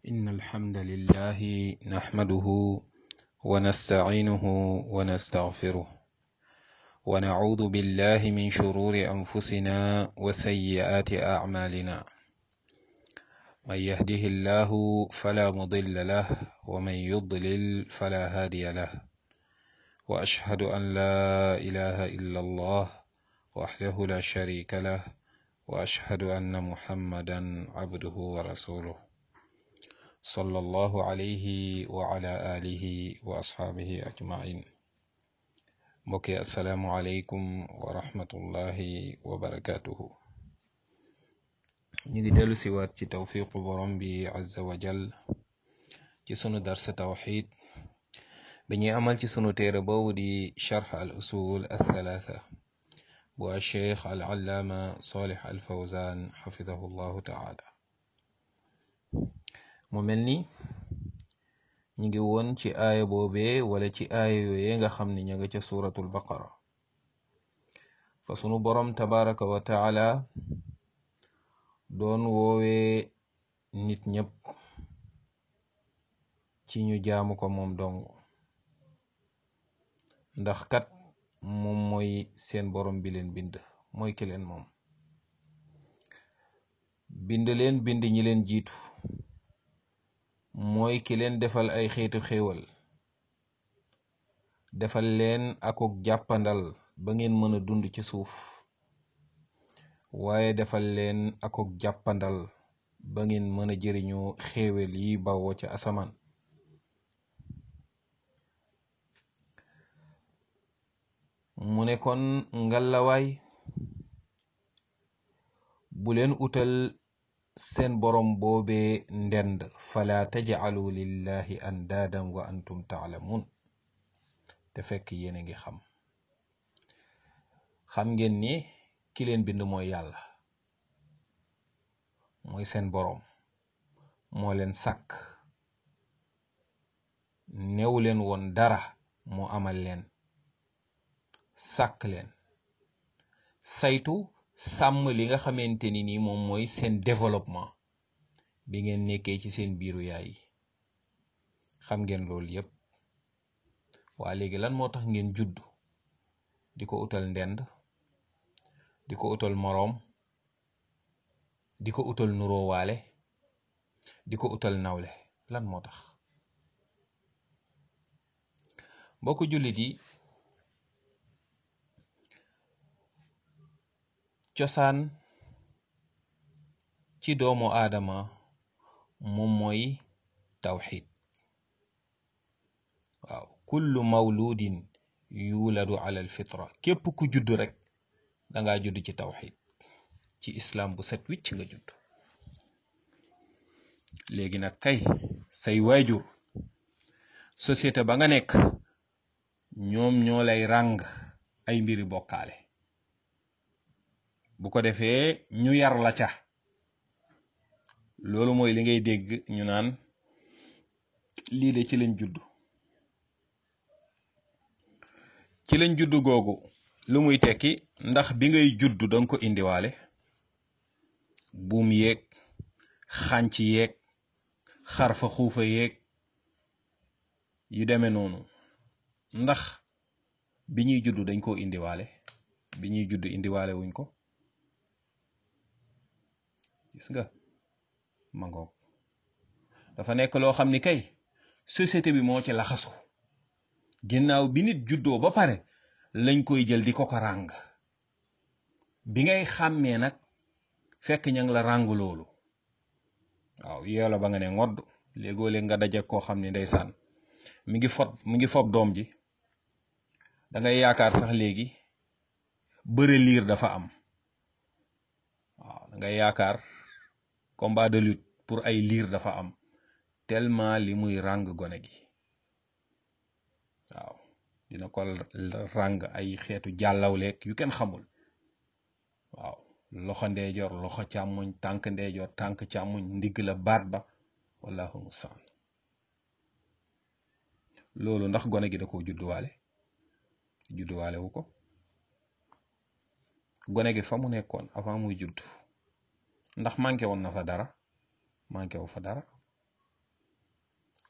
إن الحمد لله نحمده ونستعينه ونستغفره ونعوذ بالله من شرور أنفسنا وسيئات أعمالنا من يهده الله فلا مضل له ومن يضلل فلا هادي له وأشهد أن لا إله إلا الله وحده لا شريك له وأشهد أن محمدا عبده ورسوله صلى الله عليه وعلى آله وأصحابه أجمعين mbokki asalaamualeykum wa rahmatullahi wa barakatuhu ñu ngi dellu siwaat ci tawfiqu borom bi azza wa jal ci sunu darsa tawxid bi ñuy amal ci sunu téere boobu di charx al usul althalatha bu alcheikh al allaama solih al fawzan xafidahu llahu taala mu mel ni ñu ngi woon ci aaya boobee wala ci aaya yooye nga xam ni ña nga ca suratul baqara fa sunu borom tabaraka wa taala doon woowee nit ñëpp ci ñu jaamu ko moom dong ndax kat moom mooy seen borom bi leen bind mooy ki leen moom bind leen bind ñi leen jiitu mooy ki leen defal ay xeetu xéewal defal leen akuk jàppandal ba ngeen mën a dund ci suuf waaye defal leen akuk jàppandal ba ngeen mën a jëriñoo xéewal yi bawoo ca asamaan mu ne kon ngalawaay bu leen utal seen borom boobee ndend fala tajcalu lillahi andaadan wa antum taalamuun te fekk yéen a ngi xam xam ngeen ni ki leen bind mooy yàlla mooy seen boroom moo leen sàkk neew leen woon dara moo amal leen sàkk leen saytu sàmm li nga xamante ni nii moom mooy seen développement bi ngeen nekkee ci seen biiru yaay yi xam ngeen loolu yépp waa léegi lan moo tax ngeen judd di ko utal ndend di ko utal moroom di ko utal nuróowaale di ko utal nawle lan moo tax mbokku jullit yi cosaan ci doomu aadama moom mooy tawxid waaw kullu mawludin yuladu ala alfitra képp ku judd rek dangaa judd ci tawxid ci islam bu set wicc nga judd léegi nag kay say waajur société ba nga nekk ñoom ñoo lay ràng ay mbiri bokkaale bu ko defee ñu yar la ca loolu mooy li ngay dégg ñu naan lii de ci lañ judd ci lañ judd googu lu muy tekki ndax bi ngay judd danga ko indiwaale buum yeeg xànc yeeg xarfa xuufa yeeg yu demee noonu ndax bi ñuy judd dañ koo indiwaale bi ñuy judd indiwaale wuñ ko gis nga mangoog dafa nekk loo xam ni kay société bi moo ci laxasu ginnaaw bi nit juddoo ba pare lañ koy jël di ko ko ràng bi ngay xàmmee nag fekk ña ngi la ràng loolu waaw yow la ba nga ne ngodd léegoo léeg nga daje koo xam ni ndeysaan mi ngi fob mi ngi fob doom ji da ngay yaakaar sax léegi bëre liir dafa am waaw da ngay yaakaar combat de lutte pour ay liir dafa am tellement li muy ràng gone gi waaw dina ko ràng ay xeetu jàllawleeg yu kenn xamul waaw loxo ndeejoor loxo càmmoñ tànk ndeejoor tànk càmmoñ ndigg la baat ba wallahu mustaan loolu ndax gone gi da koo judduwaale judduwaale wu ko gone gi fa mu nekkoon avant muy judd ndax manqué woon na fa dara manqué wu fa dara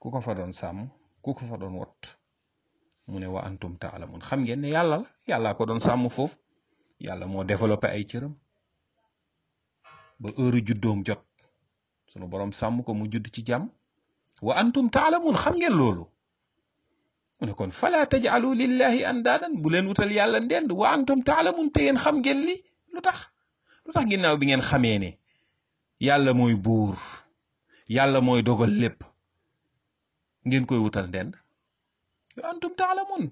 ku ko fa doon sàmm ku ko fa doon wot mu ne wa antum taalamun xam ngeen ne yàlla la yàllaa ko doon sàmm foofu yàlla moo développé ay cëram ba heure juddoom jot sunu borom sàmm ko mu judd ci jàmm wa antum taalamun xam ngeen loolu mu ne kon fala tajalu lillahi andaadan bu leen wutal yàlla ndend wa antum taalamun te yéen xam ngeen li lu tax lu tax ginnaaw bi ngeen xamee ne yàlla mooy buur yàlla mooy dogal lépp ngeen koy wutal ndend wa antum taalamun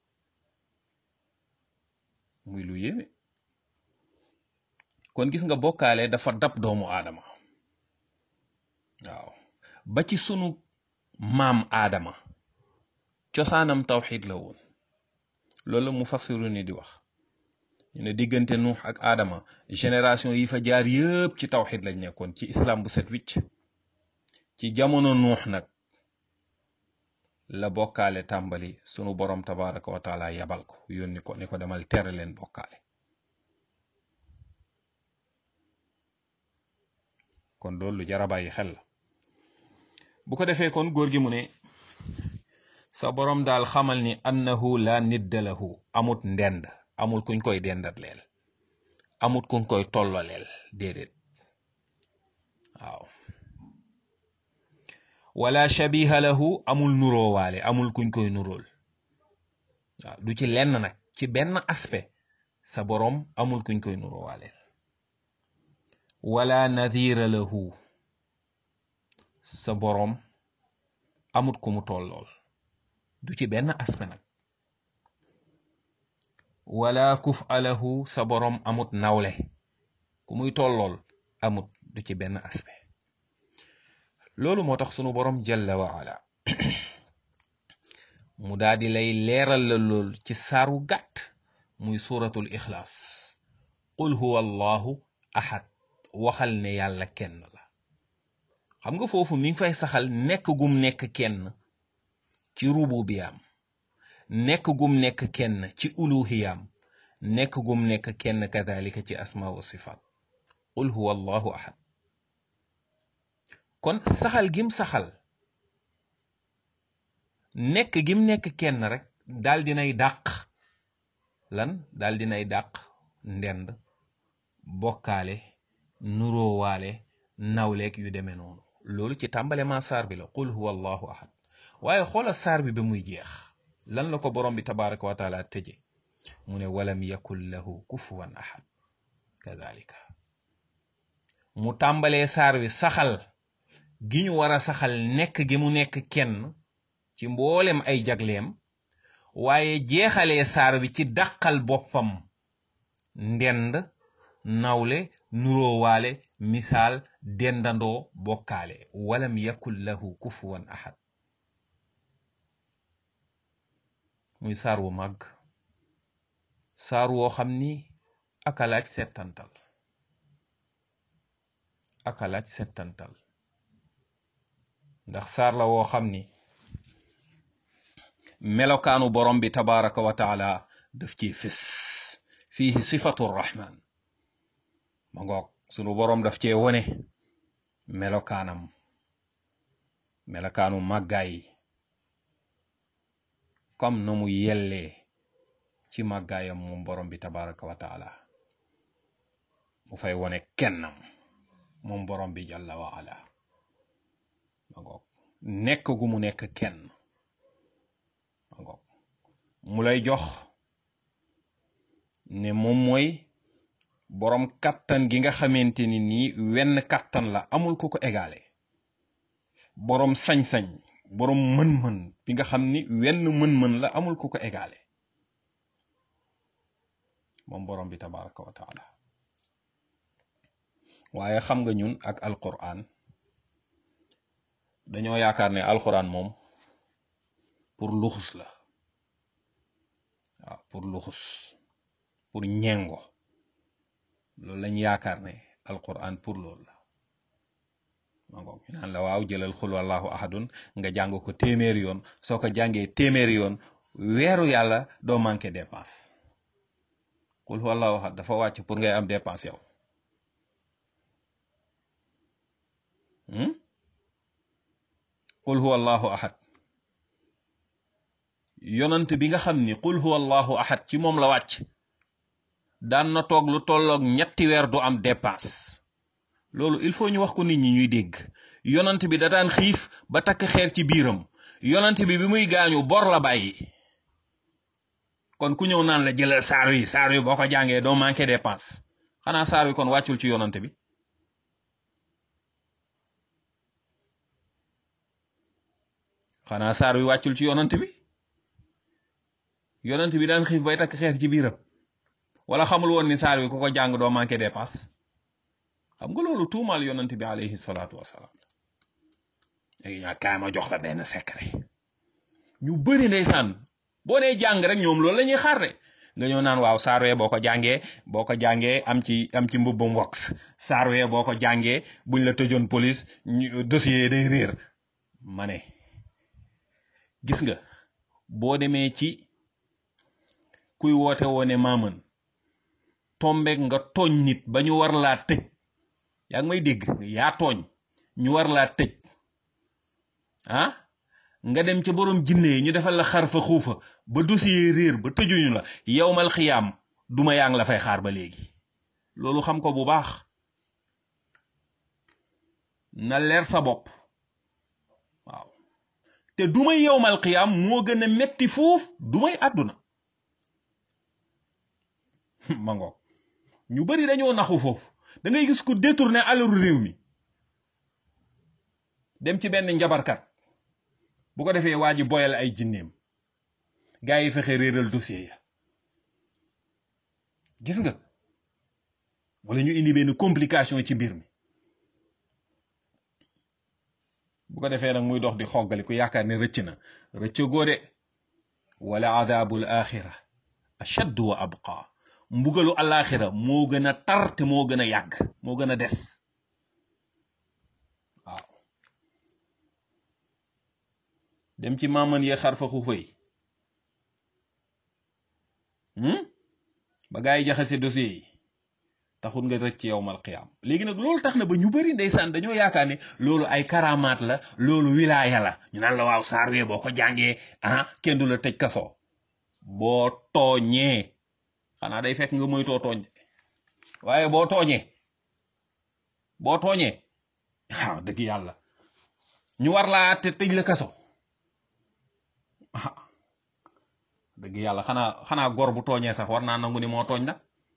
muy lu yéeme kon gis nga bokkaale dafa dab doomu aadama waaw ba ci sunu maam aadama cosaanam tawxid la woon loolu la mu fassiru ni di wax ñu ne diggante nuux ak aadama génération yi fa jaar yëpp ci tawxid lañ nekkoon ci islam bu set wicc ci jamono nuux nag la bokkaale tàmbali sunu borom tabaraka wa taala yabal ko yónni ko ne ko demal tere leen bokkaale kon loolu lu jara bàyyi xel la bu ko defee kon góor gi mu ne sa borom daal xamal ni annahu la nidda lahu amut ndend amul kuñ koy dendat leel amut kuñ koy tolloleel déedéet waaw wala shabiha lahu amul nuroowaale amul kuñ koy nurool waaw du ci lenn nag ci benn aspect sa borom amul kuñ koy nuroowaaleel wala nadira lahu sa borom amut ku mu tollool du ci benn aspect nag wala kuf alahu sa borom amut nawle ku muy tollool amut du ci benn aspect loolu moo tax sunu borom jalla wa ala mu daal di lay leeral la lool ci saaru gàtt muy suratul ixlaas qul huwa allahu ahad waxal ne yàlla kenn la xam nga foofu mi ngi fay saxal nekk gum nekk kenn ci rububiyaam nekk gum nekk kenn ci uluhiyaam nekk gum nekk kenn kadalika ci asma wa sifaat qul huwa allahu ahad kon saxal gim saxal nekk gim nekk kenn rek daal dinay dàq lan daal dinay dàq ndend bokkaale nuroowaale nawleeg yu demee noonu loolu ci tàmbale ma saar bi la qul huwa allahu ahad waaye xoola saar bi ba muy jeex lan la ko borom bi tabaraka wa taala tëje mu ne walam yakun lahu kufuwan ahad kadalika mu tàmbalee saar wi saxal gi ñu war a saxal nekk gi mu nekk kenn ci mboolem ay jagleem waaye jeexalee saar wi ci dàqal boppam ndend nawle nuroowaale misaal dendandoo bokkaale walam yakun lahu kufuwan ahad muy saar wu màgg saar woo xam ni akalaaj settantal akalaaj settantal ndax saar la woo xam ni melokaanu borom bi tabaraka wa taala daf ci fés fiihi sifatu rahman ma ngoog sunu borom daf cee wone melokaanam melokaanu màggaay comme na mu yellee ci màggaayam moom borom bi tabaraka wa taala mu fay wone kennam moom borom bi jalla wa ala ma ngoog nekk gu mu nekk kenn ma ngoog mu lay jox ne moom mooy borom kattan gi nga xamante ni nii wenn kattan la amul ku ko égalé borom sañ-sañ borom mën-mën bi nga xam ni wenn mën-mën la amul ku ko égalé moom borom bi tabaraka wa taala waaye xam nga ñun ak alquran dañoo yaakaar ne alquran moom pour luxus la waaw pour luxus pour ñengo loolu lañ yaakaar ne alquran pour loolu la ma ngoog ñu naan la waaw jëlal xul wallahu ahadun nga jàng ko téeméeri yoon soo ko jàngee téeméeri yoon weeru yàlla doo manqué dépense xul wallahu ahad dafa wàcc pour ngay am dépense yow qul huwa allahu ahad yonant bi nga xam ni qul huwa allahu ahad ci moom la wàcc daan na toog lu tolloog ñetti weer du am dépense loolu il faut ñu wax ko nit ñi ñuy dégg yonant bi da daan xiif ba takk xeer ci biiram yonant bi bi muy gaañu bor la bàyyi kon ku ñëw naan la jëlal saar yi saar yi boo ko jàngee doo manqué dépense xanaa saar wi kon wàccul ci yonant bi xanaa saar wi wàccul ci yonant bi yonant bi daan xiif bay takk xeer ci biiram wala xamul woon ni saar wi ku ko jàng doo manqué dépense xam nga loolu tuumaal yonant bi alayhi salaatu wasalaam léegi ñaa kaay ma jox la benn secret ñu bëri ndeysaan boo nee jàng rek ñoom loolu la ñuy xaar de nga ñëw naan waaw saar wee boo ko jàngee boo ko jàngee am ci am ci mbubbum wax saar wee boo ko jàngee buñ la tëjoon police ñu dossier day réer ma ne gis nga boo demee ci kuy woote woone maaman tombeek nga tooñ nit ba ñu war laa tëj yaa ngi may dégg yaa tooñ ñu war laa tëj ah nga dem ca borom jinne yi ñu defal la xar fa xuufa ba dossier réer ba tëjuñu la yowmal xiyaam duma yaa ngi la fay xaar ba léegi loolu xam ko bu baax na leer sa bopp waaw te dumay yowmal xiyaam moo gën a metti fuuf dumay àdduna ma ngoog ñu bari dañoo naxu foofu da ngay gis ku détourné alalu réew mi dem ci benn njabarkat bu ko defee waa ji boyal ay jinneem gaa yi fexe réeral dossier ya gis nga wala ñu indi benn complication ci mbir mi bu ko defee nag muy dox di xoggali ku yaakaar ne rëcc na rëcc góode wala adabul axira ashaddu wa abqa mbugalu alaxira moo gën a tar te moo gën a yàgg moo gën a des waaw dem ci maaman yee xar fa xuufa yi ba gaa yi jaxase dossier yi taxul nga rëcc yowmal qiyaam léegi nag loolu tax na ba ñu bari ndeysaan dañoo yaakaar ne loolu ay karamaat la loolu wilaaya la ñu naan la waaw saar wee boo ko jàngee ah kenn du la tëj kaso boo tooñee xanaa day fekk nga moytoo tooñ waaye boo tooñee boo tooñee waaw dëgg yàlla ñu war laa te tëj la kaso ah dëgg yàlla xanaa xanaa gor bu tooñee sax war naa nangu ni moo tooñ nag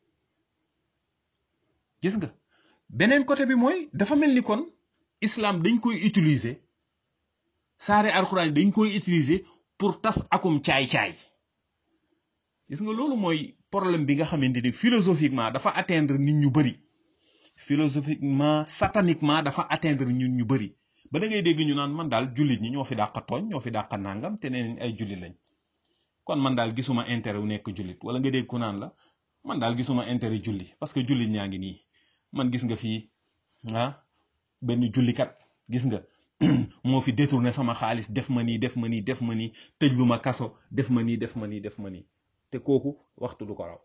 gis nga beneen côté bi mooy dafa mel ni kon islam dañ koy utiliser saare alxuraan dañ koy utiliser pour tas akum caay-caay gis nga loolu mooy problème bi nga xamante ni philosophiquement dafa atteindre nit ñu bari philosophiquement sataniquement dafa atteindre ñun ñu bari ba da ngay dégg ñu naan man daal jullit ñi ñoo fi dàq tooñ ñoo fi dàq nangam te neen ay jullit lañ kon man daal gisuma intérêt wu nekk jullit wala nga dégg ku naan la man daal gisuma intérêt julli parce que jullit ñaa ngi nii man gis nga fii ah benn jullikat gis nga moo fi détourné sama xaalis def ma nii def ma nii def ma nii tëj lu ma kaso def ma nii def ma nii def ma nii te kooku waxtu du ko raw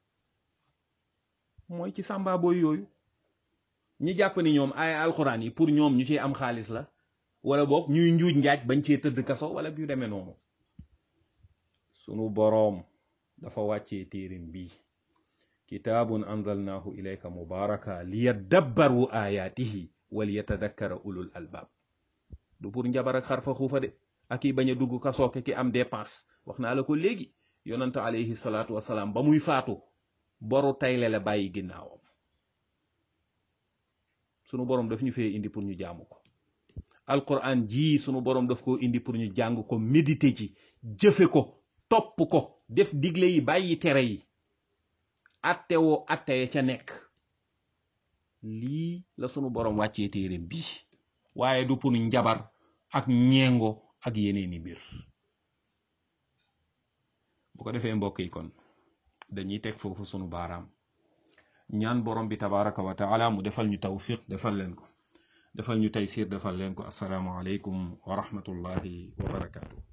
mooy ci sàmba booy yooyu ñi jàpp ni ñoom ay alxuraan yi pour ñoom ñu ciy am xaalis la wala boog ñuy njuuj njaaj bañ cee tëdd kaso wala yu demee noonu sunu boroom dafa wàccee téerim bii kitaabun anzalnaahu ilayka mubaaraka liyadabbaru ayaatihi wal yatadakkara ulul albaab du pour njabar ak xarfa xuufa de ak yi bañ a dugg kasooke ki am dépense wax naa la ko léegi yonante alayhi salaatu wasalaam ba muy faatu boru tayle la bàyyi ginnaawam sunu boroom daf ñu fee indi pour ñu jaamu ko alquran jii sunu boroom daf ko indi pour ñu jàng ko méditer ci jëfe ko topp ko def digle yi bàyyi tere yi atte woo atte ya ca nekk lii la sunu boroom wàccee téereem bii waaye du pour njabar ak ñeengo ak yeneeni mbir bu ko defee mbokk yi kon dañuy teg foofu sunu baaraam ñaan borom bi tabaraka wa taala mu defal ñu tawfiq defal leen ko defal ñu taysir defal leen ko assalaamu aleykum wa rahmatullahi wa barakaatu